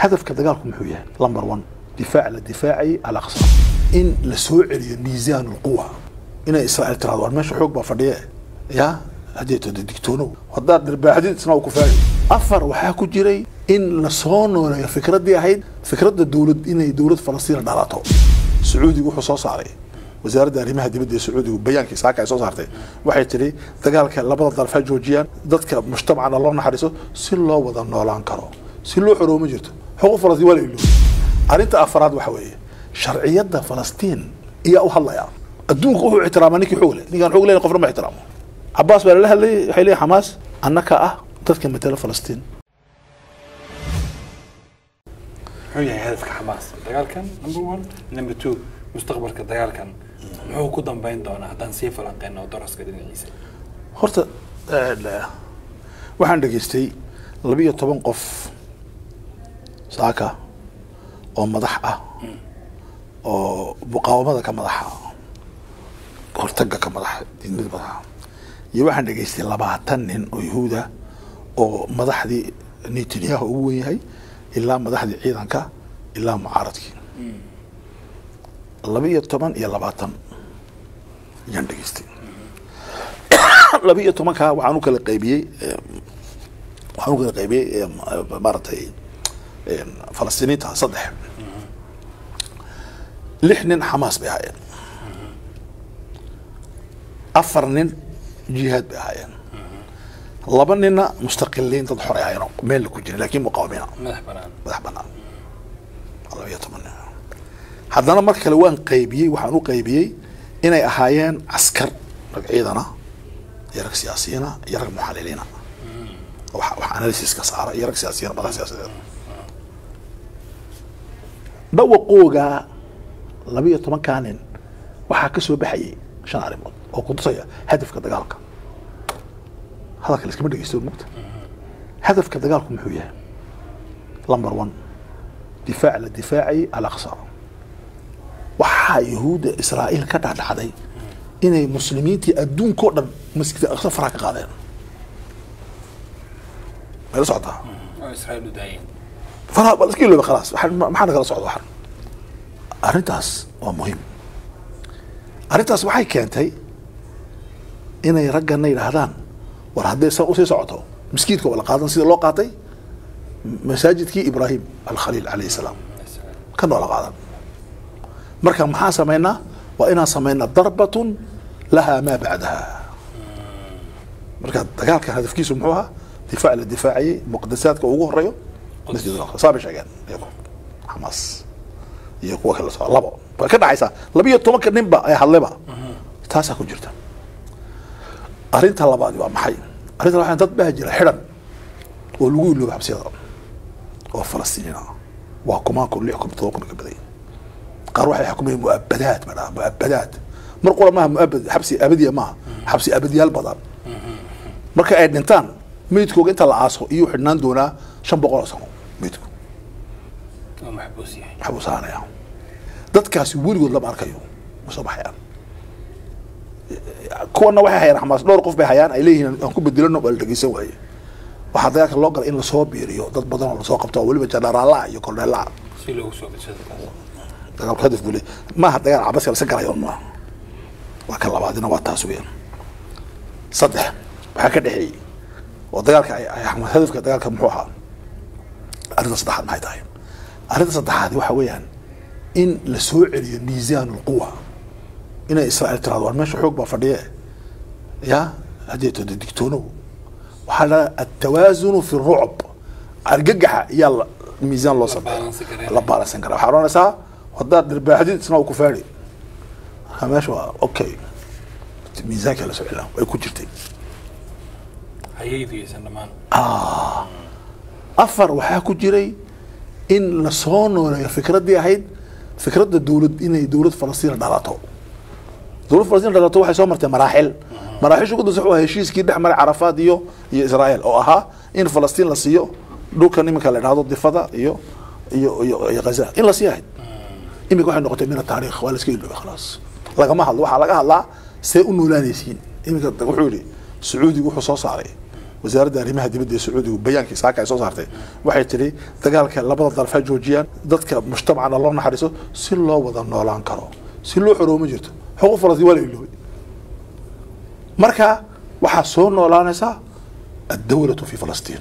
hadafka dagaalku muxuu yahay number one difaac la difaacay alaqsa in la soo celiyo miisaan lquwa inay israa'iil tirahdo war meesha xoog baa fadhiye ya hadeetooda digtoonow haddaad dhirbaaxdid isna ku faagi afar waxaa ku jiray in la soo nooleeyo fikraddii ahayd fikradda dowlad inay dowlad falastiin dhalato sacuudigu wuxuu soo saaray wasaaradda arrimaha dibadda ee sacuudigu bayaankii saaka ay soo saartay waxay tidhi dagaalka labada daraf ha joojiyaan dadka mujtamacana loo naxariiso si loo wada noolaan karo si loo xoroobo ma jirto xuquuq falastiin waa la ilooy arrinta afaraad waxa weeye sharciyadda falastiin iyaa u hadlaya adduunku wuxuu ixtiraamaa ninkii xoog leh ninkaan xoog leyn qofna ma ixtiraamo cabaas baa lala hadlayay waxay leeyihin xamaas annaka ah dadka matala falastiin muxuu yahay hadafka xamaas dagaalkan number one number two mustaqbalka dagaalkan muxuu ku dambeyn doonaa haddaan sii falanqeyno daraska dhinaciisa horta waxaan dhegaystay labiyo toban qof saaka oo madax ah oo muqaawamada ka madaxa hortaga ka madaxa diidmada madaxa iyo waxaan dhegaystay labaatan nin oo yahuuda oo madaxdii netanyahu ugu wen yahay ilaa madaxdii ciidanka ilaa mucaaradkii laba iyo toban iyo labaatan ayaan dhegaystay laba iyo tobankaa waxaan u kala qaybiyey waxaan u kala qaybiyey maaragtay falastiiniinta saddex lix nin xamaas bay ahaayeen afar nin jihaad bay ahaayeen laba ninna mustaqiliin dad xor ay ahaayeen meel ku jirin lakin muqaawamiina madax banaan madax banaan laba iyo toban nin haddana mar kale waan qaybiyey waxaan u qaybiyey inay ahaayeen caskar rag ciidana iyo rag siyaasiyiina iyo rag muxaliliina wax wax analysiska saara iyo rag siyaasiyiina madax siyaasadeed dhawaqooga laba iyo tobankaa nin waxaa ka soo baxayay shan arrimood oo kutusaya hadafka dagaalka hadalka laiskama dhegeysto mugta hadafka dagaalku muxuu yahay number one difaac la difaacay alaqsa waxaa yahuudda israa'iil ka dhacdhacday inay muslimiintii adduunkao dhan masjidka aqsa faraha ka qaadeen may la socotaa oo israa'iil u daayeen faraha baa la iska ilooba khalaas waxaan maxaa nagala socda waxan arrintaas waa muhiim arrintaas waxay keentay inay raggana yidhaahdaan war hadday san usii socoto miskiidka waa la qaadan sida loo qaatay masaajidkii ibraahim alkhaliil calayhi salaam kan waa la qaadan marka maxaan samaynaa waa inaan samaynaa darbatun lahaa maa bacdaha marka dagaalkan hadafkiisu muxuu ahaa difaac la difaacayay muqadasaadka ugu horeeyo masjid al-aqsa saa bay sheegeen iyagu xamaas iyo kuwa kale soo labo way ka dhacaysaa laba iyo tobanka ninba ay hadleba taasaa ku jirta arrinta labaadi waa maxay arrinta labaad dad baa jira xidhan oo lagu ilooba xabsiyada oo falastiiniin ah waa kumaan kun lix kun todoba kun ka baday qaar waxay xukumayeen muabadaad ba dhaha muabadaad mar qura maaha muabad xabsi abadiya maaha xabsi abadiyaal badan marka ay dhintaan meydkooga inta la aaso iyuu xidhnaan doonaa shan boqol oo sano meydku oo maxbuus yahay maxbuusaanaya dadkaasi weligood lama arkayo ma soo baxayaan kuwana waxay hayaan xamaas dhowr qof bay hayaan ay leeyihiin aan ku bedelano waa la dhegeysan waaye waxaa dagaalka loo galay in lasoo biiriyo dad badan oo lasoo qabto oo weliba janaraalaha iyo kordheelaha si loogu soo bidsado taas dagaalku hadaf buu leeyahay maaha dagaal cabas lasan karayo maaha waa ka labaadina waa taas weeyaan saddex waxaa ka dhexeeyey oo dagaalka ay ay xamaas hadafka dagaalka muxuu ahaa arrinta saddexaad maxay tahay arrinta saddexaad waxa weeyaan in la soo celiyo miisaan lquwa inay israa'iil tirahdo war meesha xoog baa fadhiye ya hadeetooda digtoonow waxaa la atawaasunu fi rucb argagaxa iyaa la- miisaan loo sameeya baalansi gareynaya. la baalansan kara waxaa odhanaysaa haddaad dhirbaaxdid isna ku faadhi marka meesha waa okay miisaanka la soo celina way ku jirtay hayaydiyaysan dhammaan afar waxaa ku jiray in la soo nooleeyo fikraddii ahayd fikradda dowlad inay dowlad falastiin dhalato dowlad falastiin dhalato waxay soo martay maraaxil maraaxisha ugu dambeysa wuxuu ahaa heshiiskii dhex maray carafaad iyo iyo israa'iil oo ahaa in falastiin la siiyo dhulkan iminka la idhahdo difada iyo iyo iyo iyo ghaza in la sii ahayd iminka waxay noqotay min ataariikh waa la iska iloobay khalaas lagama hadlo waxaa laga hadlaa see u noolaanaysiin iminka wuxuu yidhi sacuudigu wuxuu soo saaray wasaaradda arrimaha dibadda ee sacuudigu bayaankii saaka ay soo saartay waxay tidhi dagaalka labada daraf ha joojiyaan dadka mujtamacana loo naxariiso si loo wada noolaan karo si loo xoroobo ma jirto xuquuq falastiin waa la iloobay marka waxaa soo noolaanaysaa addawlatu fi falastiin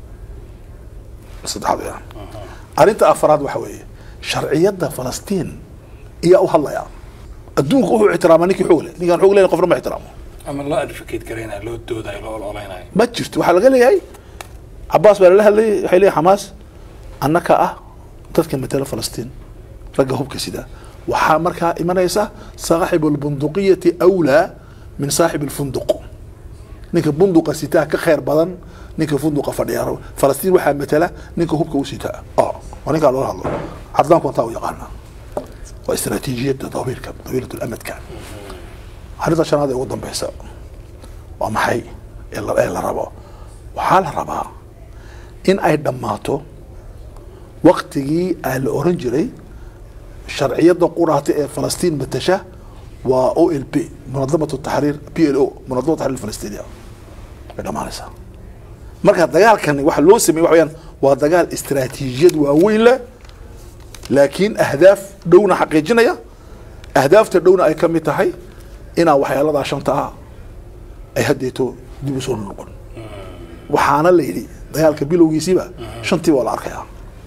saddexaad weeyaan arrinta afraad waxa weeye sharciyadda falastiin iyaa u hadlaya adduunku wuxuu ixtiraamaa ninkii xoog leh ninkaan xoog leyn qofna ma ixtiraamo ama loo advocate garaynayo loo doodayo loo ololeynayo ma jirto waxaa laga leeyahay cabaas baa lala hadlayay waxay leeyahay xamaas annaka ah dadka matala falastiin ragga hubka sida waxaa markaa imanaysa saaxibu lbunduqiyati awlaa min saaxib lfunduq ninka bunduqa sitaa ka khayr badan ninka funduqa fadhiya falastiin waxaa matala ninka hubka u sitaa oo waa ninkaa loola hadlo caddaanku wantaa u yaqaana waa istaraatiijiyadda dawiilka dawiilat lamadka arrinta shanaad ee ugu dambeysa waa maxay ee la ee la rabo waxaa la rabaa in ay dhammaato waktigii aa la oran jiray sharciyadda quraata ee falastiin matasha waa o l p munadamat taxriir p l o munadamat taxriir falastiniya way dhammaanaysaa marka dagaalkani waxa loo sameeyey waxa weyaan waa dagaal istaraatiijiyad waaweyn leh laakiin ahdaaf dhowna xaqiijinaya ahdaafta dhowna ay ka mid tahay inaa waxyaaladaa shanta ah ay haddeeto dib u soo noqon waxaana la yidhi dagaalka bilowgiisiiba shantiiba waa la arkayaa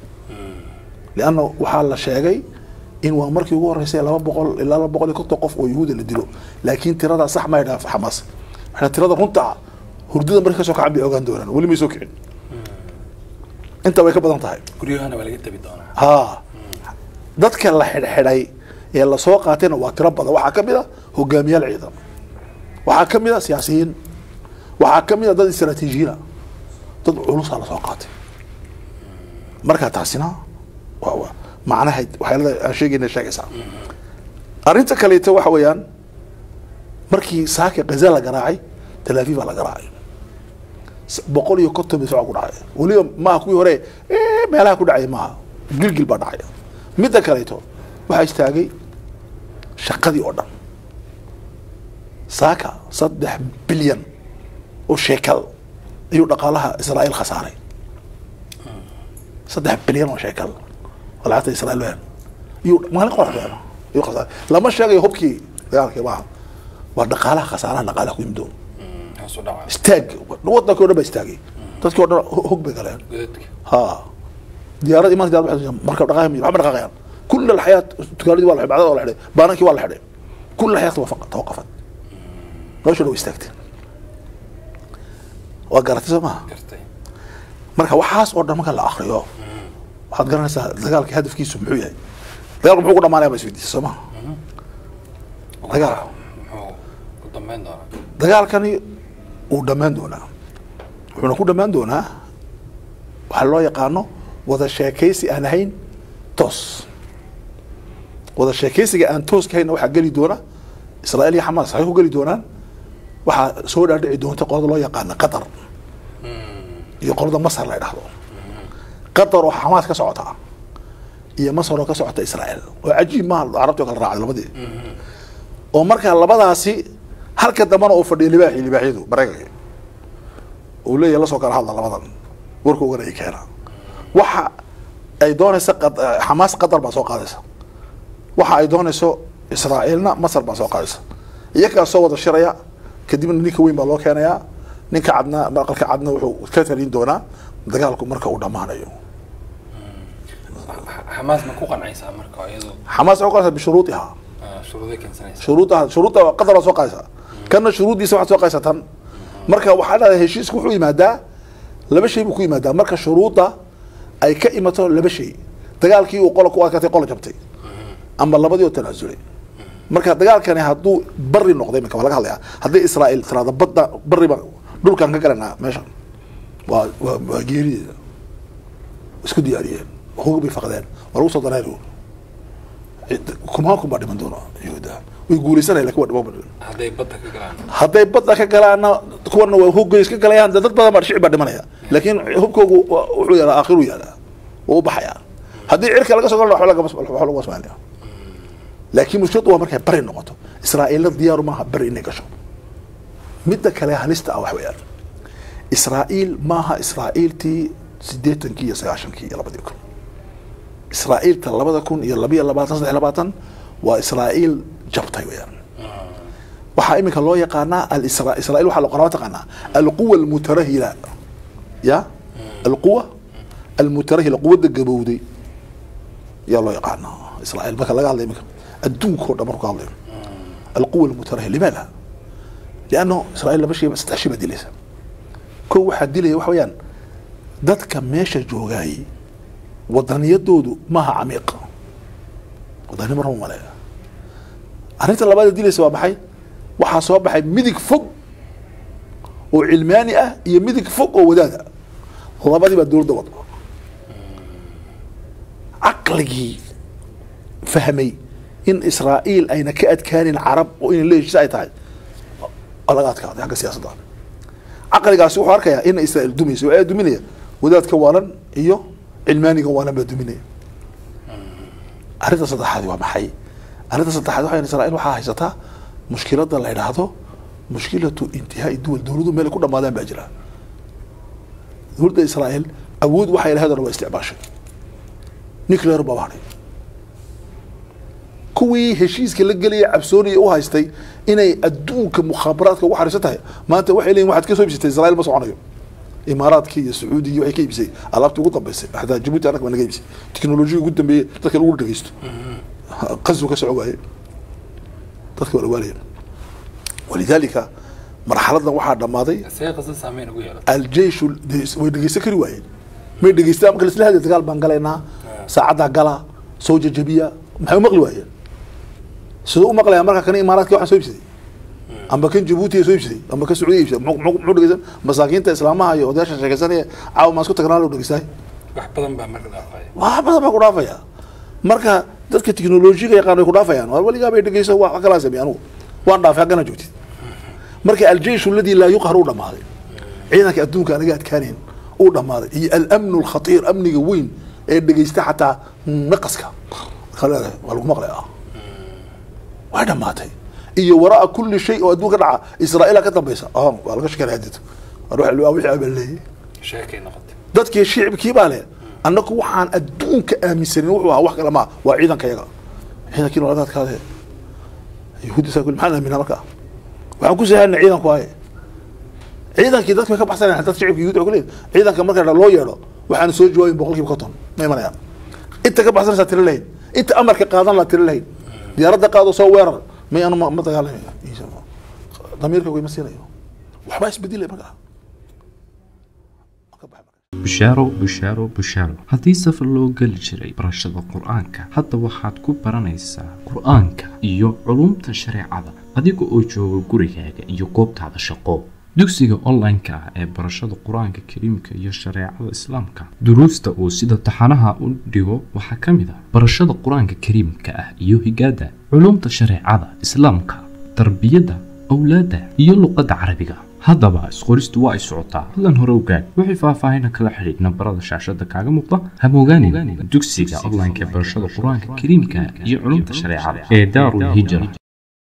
lianna waxaa la sheegay in waa markii ugu horreysay laba boqol ilaa laba boqol iyo konton qof oo yuhuuda la dilo laakiin tiradaa sax ma ydhaha xamaas waxaa tirada runta ah hurdada markii kasoo kacan bay ogaan doonaan weli may soo kicin inta way ka badan tahay guryahana waa laga tabi doonaa ha dadka la xidhxidhay ee lasoo qaatayna waa tiro badan waxaa ka mid a hogaamiyaal ciidan waxaa ka mid a siyaasiyiin waxaa ka mid a dad istaraatiijiyiina dad culusaa lasoo qaatay marka taasina waa waa macnaha waxyaalada aan sheegayna sheegaysaa arrinta kaleeto waxa weeyaan markii saaka gaza la garaacay talaafiif baa la garaacay S- boqol iyo konton bisocaa ku dhacay weliba maaha kuwii hore "Eh, meelaha ku dhacay maaha gilgil baa dhacay midda kaleeto waxaa istaagay shaqadii oo dhan saaka saddex bilyan oo sheekal ayuu dhaqaalaha israa'iil khasaaray saddex bilyan oo sheekal oo lacagta israa'iil weyn iyuu maalin qorax weyn ayuu khasaaray lama sheegayo hubkii dagaalkii maaha waa dhaqaalaha khasaaraha dhaqaalaha ku yimid hoos u dhaca istaag wadankii o dhan baa istaagay dadkii o dhan ho- hog bay galeen godadka ها ديارات إيمان ديارات واحد مركب دقائق من محمد دقائق كل الحياة تكاليد ولا بعد ولا حدا بانكي ولا حدا كل الحياة توقفت توقفت ليش لو استكت وقرأت سماها gartay marka waxaas oo dhan marka la akriyo waxaad garanaysaa dagaalka hadafkiisu muxuu yahay dagaalku muxuu ku dhamaanaya ba isweydiisa soo maha Dagaal. muxuu ku dambeyn doonaa dagaalkani uu dhammaan doonaa wuxuuna ku dhammaan doonaa waxaa loo yaqaano wada sheekaysi aan ahayn toos wada sheekaysiga aan tooska hayna waxaa geli doona israa'iil iyo xamaas waxay ku geli doonaan waxaa soo dhaadhici doonta qolada loo yaqaana qatar iyo qolada masar la idhahdo qatar oo xamaas ka socota iyo masar oo ka socota israa'iil oo cajiib maaha carabtii oo kala raacday labadii oo markaa labadaasi halka dambana uu fadhiyo libaaxi libaaxyadu maraykanka uu leeyahay lasoo kala hadla labadan warkoogana ay keena waxa ay doonaysa qad- xamaas qatar baa soo qaadaysa waxa ay doonayso israa'iilna masar baa soo qaadaysa iyagaa soo wada shiraya kadibna ninka weyn baa loo keenayaa ninka cadna aqalka cadna wuxuu ka talin doonaa dagaalku marka uu dhammaanayo xamaas ma ku qancaysaa marka iyadu xamaas waxay qaadaysaa bishuruudiha shuruuday keensanaysa shuruudaha shuruudda qadar baa soo qaadaysaa kanna shuruuddiisa waxaad soo qaadaysaa tan marka waxaa dhahdaa heshiisku wuxuu yimaadaa laba shay buu ku yimaadaa marka shuruudda ay ka imato laba shay dagaalkii uu qola ku adkaatay qola jabtay ama labadii oo tanaasulay marka dagaalkani hadduu bari noqday iminka waa laga hadlayaa haddii israa'iil tiraada badda bariba dhulkaan ka galanaa meeshan waa waa waa geerideeda isku diyaariyeen hog bay faqdeen waa lagu soo dareeri kumaan kun baa dhiman doona yahuuda way guuleysanaya lakin waa dhiman doona hadday badda ka galaan hadday badda ka galaana kuwana waa hogay iska galayaan dee dad badan baa shicib baa dhimanaya laakiin hubkoogu waa- wuxuu yaalaa aakhiru yaalaa wuu u baxayaa haddii cirka laga soo galana waxba lagama waxba lagu asmaanaya laakiin mushkiladu waa markay bari noqoto israa'iilna diyaaru maaha bari inay gasho midda kale halista ah wax weeyaan israa'iil maaha israa'iiltii siddeetankii iyo sagaashankii iyo labadii kun israa'iilta labada kun iyo labiyo labaatan saddex iyo labaatan waa israa'iil jabtay weyaan waxaa iminka loo yaqaanaa alisra israa'iil waxaa loqonaa taqaanaa alquwa almutarahila ya alquwa almutarahila quwadda gabowday yaa loo yaqaanaa israa'iil marka laga hadlay iminka adduunkao dhan marku ka hadlayo alquwa almutarahila limaada lianno israa'iil laba shay saddex shay baa dilaysa kow waxaa dilaya waxa weeyaan dadka meesha joogaayey wadaniyadoodu maaha camiiq wadani marma maleeya arrinta labaad ee dilaysa waa maxay waxaa soo baxay midig fog oo cilmaani ah iyo midig fog oo wadaada labadii baa dowladda wada caqligii fahmay in israa'iil ayna ka adkaanin carab oo inay la heshiisa ay tahay waa laga adkaaday xagga siyaasadda caqligaasi wuxuu arkayaa in israa'iil dumayso waa duminaya wadaadka waalan iyo cilmaaniga waalan baa duminaya arrinta saddexaadi waa maxay arrinta saddexaad waxa israa'iil waxaa haysataa mushkiladda la yidhaahdo mushkilatu intihaai duwal dowladu meel ku dhamaadaan baa jira dowladda israa'iil awood waxay lahayd oo dhan waa isticmaashay nuclear baa hadhay kuwii heshiiska la gelaya cabsooniya u haystay inay adduunka mukhaabaraadka ugu xariisan tahay maanta waxay leeyihin waxaad ka soo iibsatay israa'iil ma soconayo imaaraadkii iyo sacuudigii waxay ka iibisay alaabtii ugu dambeysay xataa jabuuti annaga baa naga iibisay teknolojiya ugu dambeeyey dadka lagu dhegeysto qasbu ka soco waaye dadka waa la waalaya walidaalika marxaladan waxaa dhammaaday see qasad saameyn ugu yeelata aljeishu way dhegeysan kari waayeen may dhegeystaan marka laisla hadlay dagaal baan galaynaa saacaddaa gala soo jajabiya maxay u maqli waayeen siduu u maqlayaa marka kana imaaraadkii waxaa soo iibsaday amba kan jabuuti soo iibsaday amba kan sacuudiya iibsaday muxuu muxuu- muxuu dhegeysan masaakiinta islaamaha iyo odayaasha sheekaysanaya caawa maan isku tagnaa loo dhegeystaay wax badan baa marka dhaafaya wax badan baa ku dhaafaya marka dadka teknolojiga yaqaan way ku dhaafayaan war weligaa bay dhegeyso wax kalaa sameey anugu waan dhaafay haggana joogtid marka aljeishu aladi laa yuqhar uu dhammaaday ciidanka adduunka anaga adkaanayn uu dhammaaday iyo alamnu alkhatiir amniga weyn ee dhegeysta xataa naqaska Markaa leedahay, waa lagu maqlaya way dhammaatay iyo waraa kulli shay oo adduunka dhaca israa'iila ka dambaysa ah waa laga shekanaya dito war waxa loo wixii abaa leeyahay sheekay noqotay dadkii shicibkii baa leh annagu waxaan adduunka aaminsanin wuxuu ahaa wax kale maa waa ciidanka yaga ciidankii nooladaadkaade yahuuddi saa kuli maxaan aaminaa markaa waxaan ku sahanay ciidanku aye ciidankii dadka way ka baxsanayaan dad shicibka yahuud ku leeyahay ciidanka marka loo yeedho waxaan soo jawaabin boqolkiiba konton ma imanayaan inta ka baxsanaysaa tiro lahayn inta amarka qaadan laa tiro lahayn diyaaradda qaado soo weerar may anu ma ma dagaalamayo damiirka ima siinayo waxbaa isbedelay markaa Ka bax marka. bushaaro bushaaro bushaaro haddii safar loo geli jiray barashada qur-aanka hadda waxaad ku baranaysaa qur-aanka iyo culumta shareecada adiga oo jooga gurigaaga iyo goobtaada shaqo dugsiga online-ka ah ee barashada qur-aanka kariimka iyo shareecada islaamka duruusta uu sida taxanaha u dhigo waxaa ka mid ah barashada qur-aanka kariimka ah iyo higaada culumta shareecada islaamka tarbiyadda awlaadda iyo luqadda carabiga haddaba isqoristu waa ay socotaa hadlan hore ogaad wixii faahfaahina kala xidhiidh nambarada shaashada kaaga muuqda hamogaanin dugsiga online-ka ee barashada qur-aanka kariimka iyo culumta shareecada ee daarul hijra